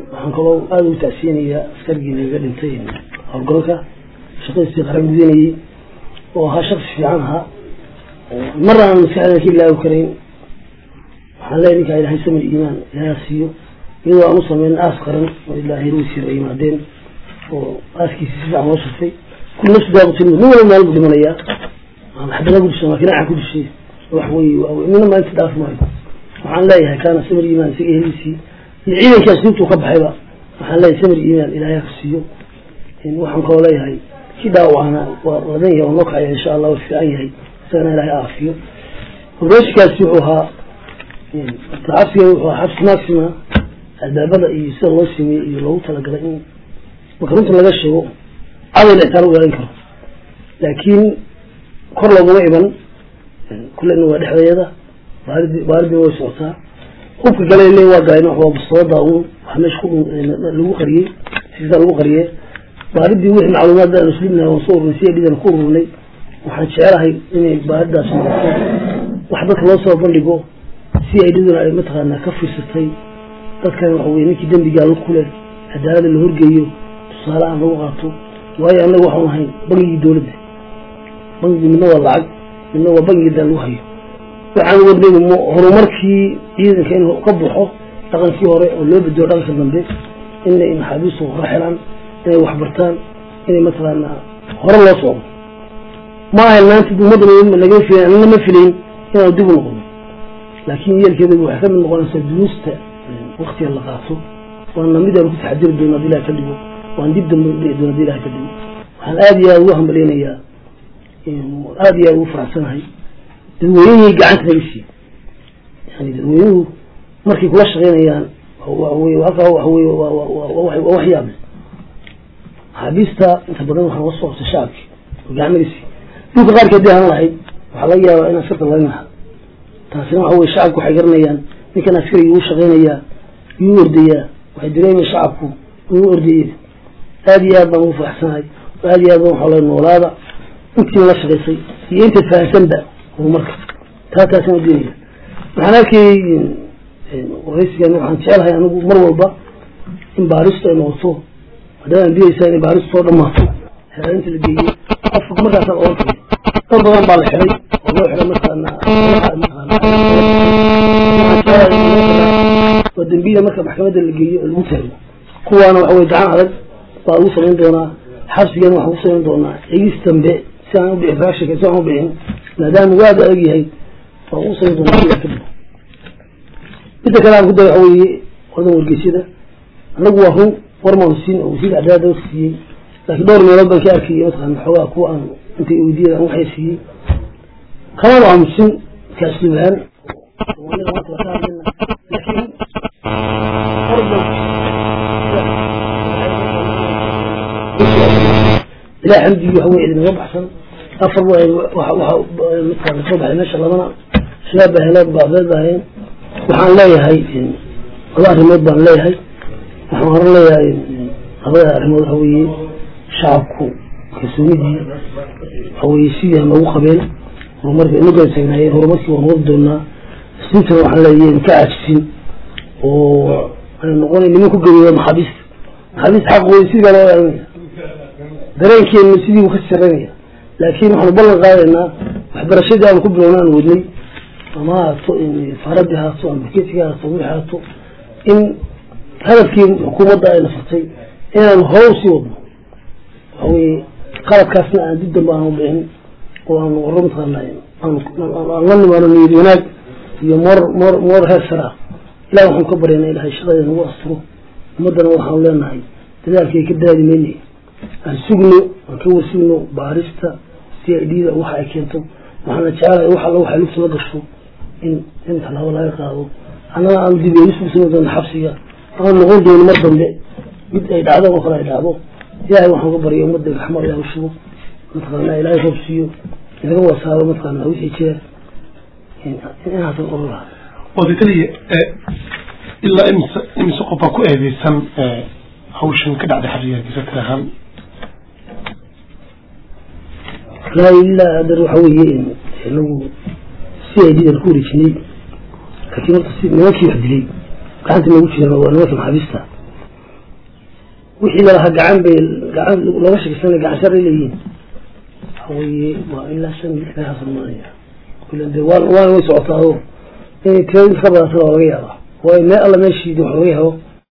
waxaan kaloo aada ugu tacsiyanayaa askarigii naga dhintay howlgalka shaqadiisii qaran gudanayey oo ahaa shaksi fiican ahaa marna aan maskaxda ka ilaawi karayn waxaan leeyahay ninkaa ilahay samir iimaan ilahay siiyo iyadoo aan u sameyn aas qaran oo ilaa heerweysiir ay yimaadeen oo aaskiisi si fiican loo shafay kul nafsi daaqutulmud nin walba maalin buu dhimanayaa xabada ku dishay maakinaaca ku dishay wax wey nina maalinta dhaaf maayo waxaan leeyahay kaana samir iimaan isaga heliisii iyo ciidankii asliibtuu ka baxayba waxaan leeyahay samir iimaan ilaahay ka siiyo waxaan kaloo leeyahay kii dhaawacana waa ladan yahay oo noo kacaya insha allah waa fiican yahay isagana ilaahay aafiyo ogeeshikaasi wuxuu ahaa xabsiga wuxuu ahaa xabsi maxima albaabada iyo sida loo sameeyey iyo loogu talagalay in marka runta laga sheego caday la xitaa lagu ilaalin karo laakiin kor looguma iman kullena waa dhexdeeda baaridi baaridina way socotaa hubka gale le waa galeen waa bastoolada un waxa meesha ku lagu qariyey siisa lagu qariyey baaridii wixii macluumaad aan muslimna waan soo ururnay si dhidan ku ururnay waxaan jecelahay inay baaridaas noqoto wax dadka loo soo bandhigo si ay dhiduna ay mataqaanaa ka fiirsatay dadkan waxa weye ninkii dembigaa lug ku leh cadaalada la horgeeyo tusaale aan lagu qaato waayo annaga waxaan ahayn bangigii dowladda bangigii midna waa lacag midna waa bangigii daa lagu hayo waxaan wadnaynu horumarkii ciidanka in ka baxo dhaqankii hore oo loo bedelo dhaqanka dambe inay maxaabiistu hore xelaan inay waxbartaan inay mataqaanaa hore loo socdo ma ahayn maanta ummadda naga filan anina ma filayn inaanu dib u noqono laakiin yeelkeeda waxay ka mid noqonaysaa duruusta waktiga la qaato waana mid aanu ku taxadiri doono hadii ilaha ka dhigo waan dib dambe dhici doono hadii ilaha ka dhigo waxaan aada iyo aada ugu hambaleynayaa aada iyo aada ugu faraxsanahay dadweynihii gacanta naga siiye yani dadweynuhu markay kula shaqeynayaan halkaa waxa wey waa wax yaable maxaabiista inta badan waxaa la soo qabtay shacabki oo gacan naga siiye dhulka qaarka hadii aan lahayd waxaa laga yaabaa in askarta laga naha taasina waxa weye shacabku waxay garanayaan ninkan askariga uu shaqeynayaa yuu ordayaa waxay dareemayan shacabku inuu ordayay aada iyo aad baan ugu faraxsanahay aada iyo aad baan waxaa la noolaada intii la shaqaysay iyo intaad fahansanba horumarka taa taasina udiinaya waxaan arkayay waraysigan waxaan jecelahay anigu mar walba in baaristu ay noqoto haddaan biyaysaa inay baaristu soo dhamaato xeerinta la geeyey qofka markaasaan oran kara dad badan baa la xiray oo loo xiray markaana waa dembiyada marka maxkamadda la geeyo oo lagu taago kuwaana waxa weye gacan adag baa lagu samayn doonaa xabsigeena waxaan ku samayn doonaa egis dambe si aan ubixin raashika si aan ubixin maadaama uu aada adag yahay waan ugu samayn doonaa ila kadib midda kale aan ku daya waxa weeye wadan wargeysyada anagu waa run warmaan siin oo wasiir cadaalada wax siiyey laakiin dhowr meelood baan ka arkayay mataqaana xoogaa kuwa aan intay weydiiyada aan waxay siiyey kamaan aamusin kaaslubahaan ilaa xamdigii waxa weye idinaga baxsan afar midkaan soo baxay meesha labana shabaab baa heleen baabeed baa hayeen waxaan leeyahay laba arrimood baan leeyahay waxaan horan leeyahay labada arrimood waxa weeye shacabku kalsoonidii waxa weye sidii aan loogu qabeen horumarka inagoon taagnaayeen horumarkii waan wadi doonaa isintana waxaan leeyahay ka caajisin oo aan noqonay niman ku geriyo maxaabiista maxaabiista xaq wey sidii baa loo ilaalinaya dareenkeenu sidii uu ka saranaya laakiin waxaanu ballan qaadaynaa waxbarashadii aanu ku bilowna aan wadnay ama haato faaradii haato ama baketiga haato wixii haato in hadafkii xukuumadda ay nafartay inaan hore usii wadno waxa weye qaladkaasna aan dib dambe aanu dhicin oo aanu waro mataqaana aan la nimaano niyad wanaag iyo moor moor moor heer sare ah ilahi waxaan ka baryana ilahay shaqadeeda nagu asturo ummaddana waxaanu leenahay dadaalkay ka daadi maynay aan sugno aan ka warsugno baarista c i d da waxa ay keento waxaana jecelahay wax alla waxay lugta la gasho in in tallaabo laga qaado annaga aan dib eegis u samayn doono xabsiga aan noqon doono mar dambe mid ay dhacdo oo kale ay dhacdo ilaahay waxaan ka barya ummadda raxmad ilaah u shugo mataqaana ilaahay roob siiyo inaga wasaabo mataqaana wixii jira inaasan oran lahaa odataliya ilaa imise imise qof baa ku eedeysan hawshan ka dhacday xabsiga gisatir ahaan laa ilaa adar waxa weeye inagu si ay didan ku wareejinay laakiin horta si nimankii wax dilay gacanta noogu jiraan waa nimanka maxaabiista wixii lalahaa gacan bay gacan looga shakisana gacan shar ay leeyihiin waxaweye waa ilaa shan lix meelahaas maanaya kulan de waa waana way socotaa oo inay tiradii ka badatana waa laga yaabaa waayo meel alla meeshii wax laga helo